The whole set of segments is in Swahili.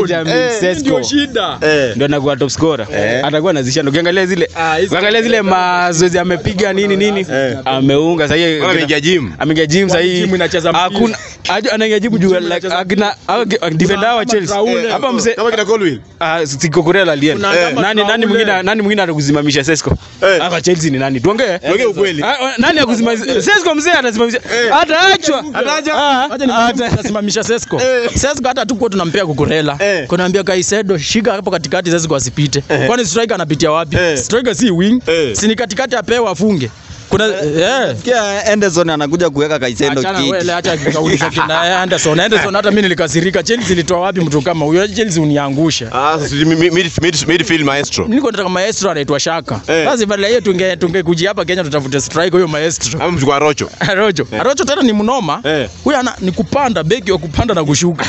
Benjamin Eh, Sesko Ndio shida. Eh. ndio anakuwa top scorer Eh. atakuwa anazishana ukiangalia zile Ah, hizo- ukiangalia zile mazoezi amepiga nini nini Eh. ameunga sasa Bora ameingia gym. ameingia gym sasa hii Gym inacheza mpira. hakuna aje anaingia gym juu like inacheza akina au- defender wa Chelsea Raul. hapa mse Kama kina Colwill. Ah, si Cucurella alienda. Kuna Eh. kama Nani nani Traore. mwingine nani mwingine atakusimamisha Sesko? Eh. Hapa Chelsea ni nani? Tuongee. Tuongee ukweli. Ah, ah, Nani akusimamisha? Sesko mzee atasimamisha. Ataachwa. Ah, Acha ni tasimamisha Sesko. Sesko hata tuko tunampea kukurela. Eh. Kunaambia Kaisedo shika hapo katikati Sesko asipite. Kwani striker anapitia wapi? Eh. Striker si wing. Eh. Si ni katikati apewe afunge. Kuna eh Kia Anderson anakuja kuweka Kaisendo Achana kiti. wewe acha kauliza kina Anderson. Anderson hata mimi nilikasirika. Chelsea ilitoa wapi mtu kama huyo? Chelsea uniangusha. Ah, sasa mid- mid- mid- midfield maestro. Niko nataka maestro anaitwa Shaka. Eh. Basi badala hiyo tunge tungekuja hapa Kenya tutafute striker huyo maestro. Ama mchukua Rocho. Arocho. Arocho tena ni mnoma. Eh. Huyu ana ni kupanda beki wa kupanda na kushuka.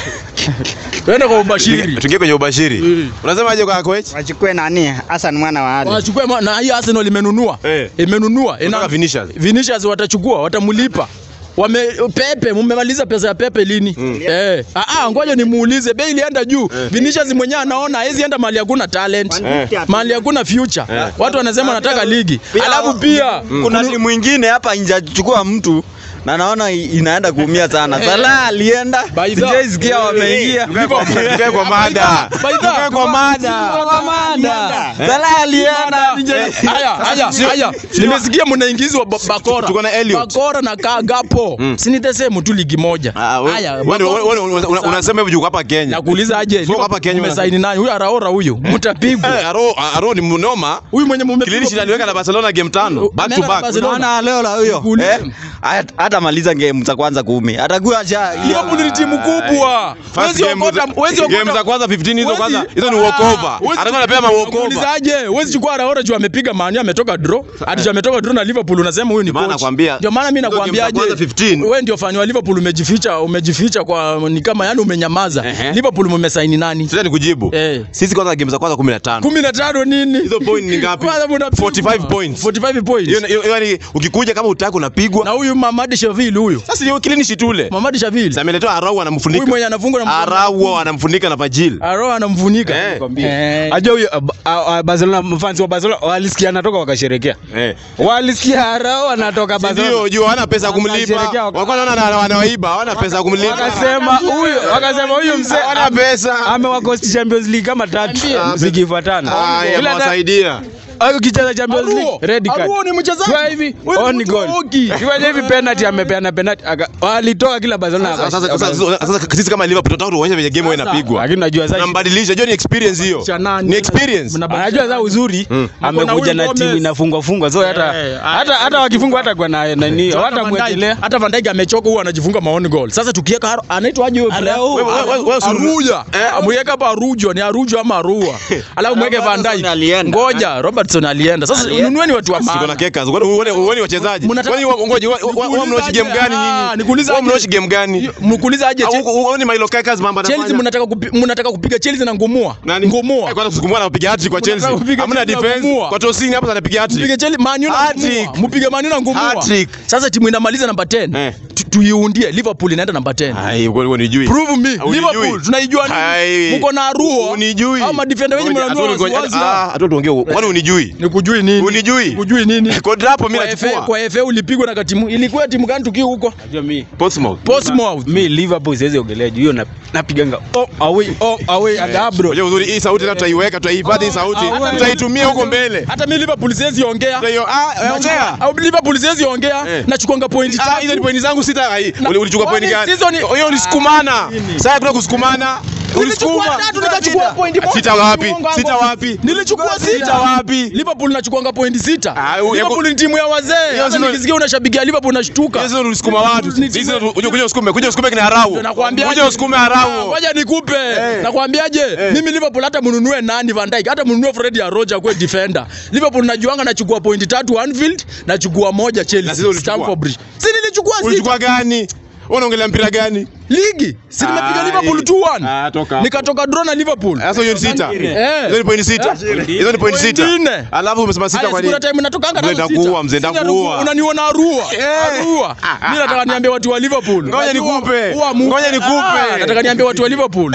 Twende kwa ubashiri. Tuingie kwenye ubashiri. Mm. Unasemaje kwa coach? wachukue nani Hassan mwana wa Ali. Wachukue ma- na hii Arsenal imenunua. Eh. Imenunua. Ina Unataka Vinicius. Vinicius watachukua, watamlipa. Wame Pepe, mmemaliza pesa ya Pepe lini? Eh. Ah ah, ngoja nimuulize, bei ilienda juu. Vinicius mwenyewe anaona hawezi enda mahali hakuna talent. Mahali hakuna future. Watu wanasema wanataka ligi. Alafu pia kuna timu ingine hapa injachukua mtu na naona i- inaenda kuumia sana. Salah alienda, Baidha. sijaisikia wameingia. Tukae kwa mada. Baidha. Tukae kwa mada. Kwa mada. Salah alienda, sija- Haya, haya, haya. Nimesikia mnaingizwa ba- bakora. Tuko na Elliot. Bakora na ka gapo. Si ni the same tu ligi moja. Ah, we- Haya. wewe- Bakora- wewe- wewe- una- unasema hivyo juu hapa Kenya. Nakuuliza aje? Sio hapa Kenya Umesaini nani? Huyu Araora huyu. Mtapigwa. Eh, Aro Aro ni mnoma. Huyu mwenye Kililishi mmepigwa. aliweka na Barcelona game tano back to Ameenda na back. Barcelona. Unaona leo la huyo Nikuulize. eh, hat- hata maliza game za kwanza kumi atakuwa acha Liverpool ni timu kubwa. First Huwezi game okota, za- huwezi game okota. za kwanza 15 hizo Huwezi- kwanza hizo ni Ah, walkover. huwezi- Atakuwa anapewa ma walkover. Nakuulizaje? Huwezi chukua Araora juu amepiga Man U ametoka draw. Hadi juu ametoka draw na Liverpool unasema huyu ni maana coach. nakwambia, Ndio maana mimi hizo game za nakwambiaje? kwanza 15. Wewe ndio fanywa Liverpool umejificha, umejificha kwa ni kama yani umenyamaza. Ehe. Liverpool mmesaini nani? Sasa nikujibu. Eh. Sisi kwanza game za kwanza 15. 15 nini? Hizo point ni ngapi? Kwanza mnapigwa. 45 points. 45 points. Hiyo hiyo- yaani ukikuja kama utaki Na unapigwa. huyu Mamadi Shavili huyu. Sasa hiyo kilinishi tule. Mamadi Shavili. Sasa ameletewa Arau Huyu anamfunika. mwenye anafungwa na Arau anamfunika na Vajil. Aro anamfunika. Eh. Eh. Ajua huyo ah, ah, ah, Barcelona fans wa Barcelona walisikia anatoka wakasherekea. Eh. Walisikia Arao anatoka Barcelona. Ndio, juu hawana pesa ya kumlipa. Wakasherekea waka- Walikuwa wanaona ana- wanawaiba, hawana pesa ya kumlipa. Wakasema huyu, wakasema huyu mzee Hawana pesa. amewakosti Champions League kama tatu zikifuatana. Ah, Ila ta- yamewasaidia. Au kicheza Champions Aruo. League red card. Aruo ni mchezaji. Kwa hivi Wewe ni on mtu goal. wa hockey. Kwa hivi penalty amepeana penalty aka- walitoka kila Barcelona. Sasa aka- sasa- sasa sasa sisi kama Liverpool tunataka tuonyeshe venye game wewe inapigwa. Lakini najua sasa Tunambadilisha, hiyo ni experience hiyo. Cha nani? Ni experience. Mna- anajua sasa uzuri Kuna amekuja huyu na Gomez. timu inafungwa fungwa so hata Eh, hata hata wakifungwa hata kwa na nani Hata hata Van Dijk- mwekelea hata Van Dijk amechoka huwa anajifunga maoni goal. Sasa tukiweka Aro- anaitwa aje huyo player? Wewe- wewe- wewe- wewe- Aruja. Amweka hapa Arujo, ni Arujo ama Arua. Alafu mweke Van Robertson Dijk. alienda. Ngoja, Robertson alienda. Sasa nunueni watu wa Siko na maana. keka. Uone uone uone wachezaji. Mnataka- Kwani wa- ngoja wa- wa- wa- mnaochi game gani Ah, nyinyi? nikuuliza Wao aje? mnaochi game gani? Mkuuliza aje Au- Chelsea- u- Uone Milo Kekas mambo Chelsea anafanya. mnataka kupi- mnataka kupiga Chelsea na ngumua. Nani? Ngumua. Eh, Kwanza kusukumwa na kupiga hat-trick kwa Mnataka Chelsea. kupiga Hamna Chelsea na defense. kumua. Kwa Tosini hapa anapiga hat-trick. Mpige Chelsea Man U na Hat-trick. ngumua. Mpige Man U na ngumua. Hat-trick. Sasa timu inamaliza namba 10. Eh. Tu- Tuiundie Liverpool inaenda namba 10. Ai, wewe unijui. Prove me. Unijui. Liverpool tunaijua Hai. nini? Mko na Aruo. Unijui. Au madefender wengi Ngoja, mnanua hatu- ngoja, wazi. ah, hatu tuongee. Kwani unijui? Nikujui nini? Unijui? Nikujui nini? Kwa drapo mimi Kwa FA, nachukua. kwa FA ulipigwa na katimu. Ilikuwa timu gani tukiwa huko? Najua mi Portsmouth. Portsmouth. mi Liverpool siwezi ogelea juu hiyo na- napiganga oh away oh away adabro Unajua uzuri hii sauti leo tutaiweka, tutahifadhi hii sauti. Ah, Tutaitumia huko mbele. Hata mimi Liverpool siwezi ongea. Ndio, ah, ongea. Au Liverpool siwezi ongea. Eh. Nachukuanga point Ah, hizo ni tatu. pointi zangu sita. Ai, uli- Ulichukua Kwani pointi gani? hizo ni- Hiyo ulisukumana. nini? Sasa kuna kusukumana. Nilichukua Ulisukuma. tatu nikachukua point moja. Sita wapi? Mungu wangu. Sita wapi? Nilichukua Sita sita wapi? Liverpool nachukuanga point sita. Ah, u- Liverpool ni timu ya wazee. Hata sio- nikisikia unashabikia Liverpool nashtuka. Hizo ulisukuma watu. Ni timu- Hizo kuja kuja usukume, kuja usukume kina Arau. Nakwambia Kuja usukume Arau. Ngoja nikupe. Nakwambiaje? Mimi Liverpool hata mnunue nani Van Dijk, hata mnunue Fred ya Roger kwa defender. Liverpool najuanga nachukua point tatu Anfield, nachukua moja Na Chelsea. sisi ulichukua? Stamford Bridge. Si nilichukua sita. Ulichukua gani? Wewe unaongelea mpira gani? Ligi. Si nimepiga Ah, Liverpool hii. 2-1. Ah, toka hapo. Nikatoka draw na Liverpool. Sasa hiyo ni sita. Eh. Hizo ni pointi sita. Hizo ni pointi sita. Pointi nne. Alafu umesema sita Haya, kwa si kuna nini? time natokanga Mzee nazo ndakuua, sita. mzee Sina ndakuua. ruku- Unaniona Arua. Eh. Arua. Mimi nataka niambie watu wa Liverpool. Ngoja nikupe. Huwa mu- Ngoja nikupe. Ah, Nataka niambie watu wa Liverpool. Eh.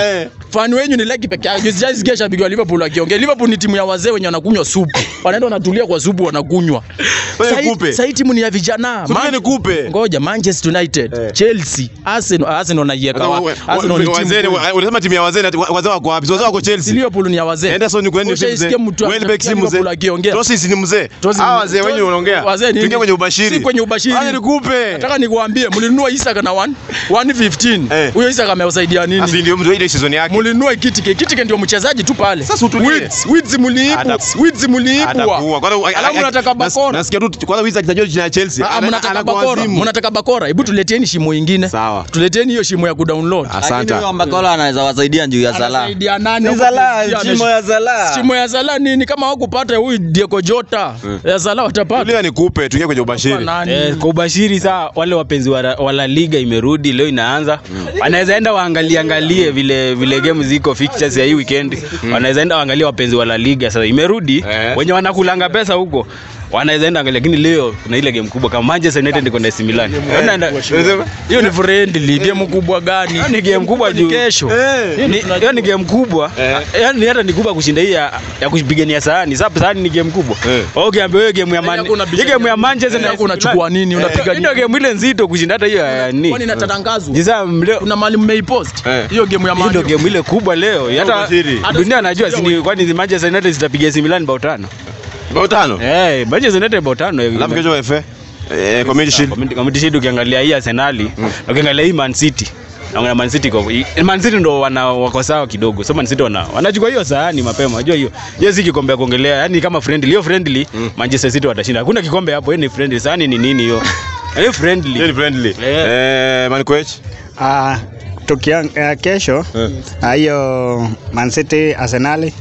Fani wenyu ni leki peke yake. Sijaisikia shabiki wa Liverpool akiongea. Liverpool ni timu ya wazee wenye wanakunywa supu. Wanaenda wanatulia kwa supu wanakunywa. Wewe Sahi- nikupe. Sahi timu ni ya vijana. Subiri Man- nikupe. Ngoja Manchester United, Chelsea, Arsenal, Arsenal naiweka wapi? Arsenal ni timu Wazee, kweli. unasema timu ya wazee, na- wazee wako wapi? Wazee wako Chelsea. Liverpool ni ya wazee. Henderson ni kwani Ushaisikia mtu Welbeck si anafikia mzee. Liverpool akiongea. Tosis ni mzee. Tosis Hawa ni- wazee wenyu Tosis- wanaongea. wazee nini? Tuingie kwenye ubashiri. Si kwenye ubashiri. Haya nikupe. Nataka nikuambie mlinunua Isaka na 1 115. Eh. Huyo Isaka amewasaidia nini? Asi ndio mtu ile season yake. Mlinunua Kitike. Kitike ndio mchezaji tu pale. Sasa utulie. Weeds, Weeds mliibwa. Ata- Weeds mliibwa. Atakuwa. Kwanza Alafu mnataka nas- bakora. Nasikia tu kwanza wizi akitajwa jina ya Chelsea. Ah, ana- mnataka anakuwa bakora. wazimu. Mnataka bakora. Hebu tuleteni shimo ingine. Sawa. Tuleteni hiyo shimo ya kudownload. Lakini Asante. huyo Makola anaweza wasaidia juu ya Salah. Anasaidia nani? Ni Huko Salah, pia shimo ya Salah. Shimo ya Salah nini kama hawakupata huyu Diego Jota? Ya Salah watapata. Tulia nikupe, tuingie kwenye ubashiri. Nani? Eh, kwa ubashiri saa wale wapenzi wa, wa La Liga imerudi leo inaanza, wanaweza enda waangalie angalie vile vile game ziko fixtures ya hii weekend, wanaweza enda waangalie wapenzi wa La Liga sasa imerudi, Eh. wenye wanakulanga pesa huko wanaweza enda angalia, lakini leo kuna ile game kubwa kama Manchester United iko na AC Milan. Wanaenda- Hiyo ni friendly, game kubwa gani? Hiyo ni game kubwa juu kesho. Hiyo ni- hiyo ni game kubwa yaani hata ni kubwa kushinda hii ya, ya kupigania sahani sasa sahani ni game kubwa Eh. Wewe ukiambia hiyo game ya Man Hakuna hii game ya Manchester na Yako unachukua nini? Unapiga Hii ndio game ile nzito kushinda hata hiyo ya ni Kwani inatangazwa? Sasa leo Kuna mahali mmeipost Eh. hiyo game ya hii ndio Man. game ile kubwa leo hata ubashiri. dunia anajua si ni- kwani Manchester United zitapiga AC Milan bao tano Bao tano. eh Manchester United bao tano eh, Alafu kesho FA. Eh, Community Shield. Community- Community Shield ukiangalia hii Arsenal na ukiangalia hii Man City na Man City iko Man City ndo wana wako sawa kidogo. So Man City wana wanachukua hiyo sahani mapema. Unajua hiyo. Hiyo si kikombe ya kuongelea. Yaani kama friendly, hiyo friendly Manchester City watashinda. Hakuna kikombe hapo, hiyo ni friendly. Sahani ni nini hiyo? Hiyo Hiyo friendly. ni friendly. Eh. Eh, Man Coach. Ah, tukian, uh, kesho ah, hiyo Man City Arsenal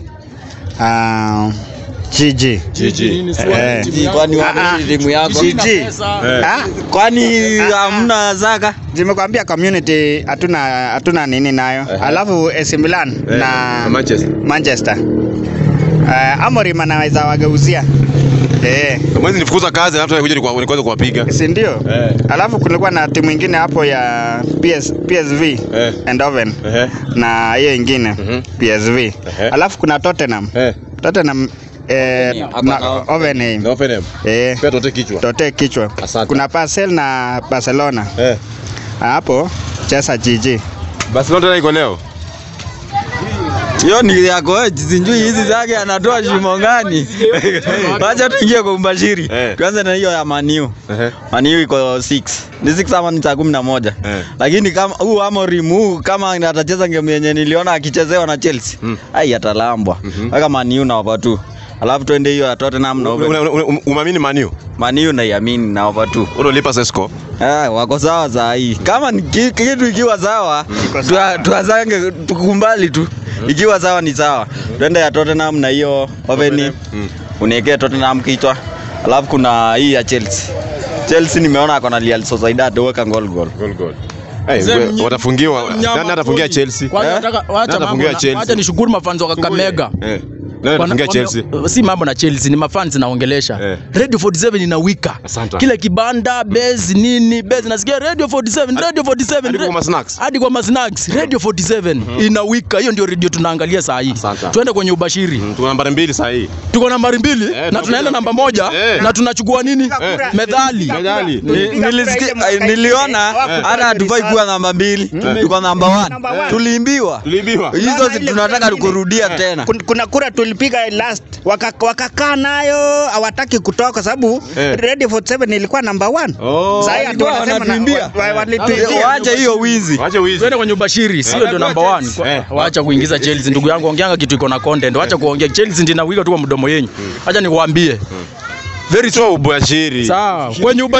ah, GG GG. Eh. Kwani Ah, ah. wapi timu yako? GG Eh. Ah, Kwani hamna Zaka? zimekwambia community hatuna hatuna nini nayo alafu AC Milan Eh, na Manchester. Manchester uh, Amorim anaweza wageuzia eh Mwezi nifukuza kazi alafu kuja nikuanza kuwapiga. si ndio? Eh. Alafu kulikuwa na timu ingine hapo ya PS, PSV Eh. Eindhoven Ehe. na hiyo ingine Mhm. PSV. Ehe. Alafu kuna Tottenham. Eh. Tottenham eh, Hapa na na- Hoffenheim. Na Offenham. Eh, Pia tote kichwa. tote kichwa. Asante. Kuna Basel na Barcelona. Eh. Hapo cheza GG. Barcelona tena iko leo. Hiyo ni yako wewe, sijui hizi zake anatoa shimo gani? Wacha tuingie kwa ubashiri. Eh. Tuanze na hiyo ya Maniu. Ehe. Maniu iko 6. Ni 6 ama ni saa 11. Eh. Lakini kama huu Amorim huu kama atacheza game yenye niliona akichezewa na Chelsea. Mm. Ai atalambwa. Mhm. Weka Maniu na over 2. Alafu twende hiyo ya Tottenham na over. Una- una- una- Umamini Manu. Maniu naiamini na over 2. Unalipa Sesco. Ah, wako sawa saa hii. Kama ni ki- kitu ikiwa sawa, tua- tuazange tukumbali tu. Ikiwa sawa ni sawa. Twende ya Tottenham na hiyo Oveni. Mm. Uniwekee Tottenham kichwa. Alafu kuna hii ya Chelsea. Chelsea nimeona ako na Real Sociedad weka goal goal. Goal goal. Hey, Mzee we- mnyi- watafungiwa. mnyama Nani atafungia pori. Chelsea? Kwanza Eh? nataka Nani wacha mambo atafungia na- Chelsea? wacha nishukuru mafans wa Kakamega. Eh. Nani atafungia Wana- Chelsea? wame- si mambo na Chelsea ni mafans naongelesha. Eh. Radio 47 inawika. Asante. Kila kibanda base nini base nasikia Radio 47 Radio 47 Hadi kwa Ra- masnacks. hadi kwa masnacks Radio 47 inawika. Hiyo ndio radio tunaangalia saa hii. Asante. Twende kwenye ubashiri. Mm, Tuna nambari mbili saa hii. Tuko nambari mbili Eh, na tunakuja- tunaenda namba moja Eh. na tunachukua nini? Medali. Medali. Ni- nilisikia- ai, Niliona hata hatufai kuwa namba mbili. Tuko namba 1. Number one. Tuliimbiwa. Tuliibiwa. Hizo zi- tunataka kurudia tena. Kun- kuna kura tulipiga last waka- wakakaa nayo hawataki kutoka kwa sababu Eh. Radio 47 ilikuwa number one. Oh. Sasa hii ati Walikuwa wanasema na- wanatuimbia. wa- wa- walituimbia. Waache hiyo wizi. Wache wizi. Twende kwenye ubashiri, sio ndio number 1. Eh. Wacha kuingiza Chelsea ndugu yangu, ongeanga kitu iko na content. Wacha kuongea Chelsea ndio inawika tu kwa mdomo yenyu. Acha niwaambie. Very so ubashiri. Sawa. Kwenye uba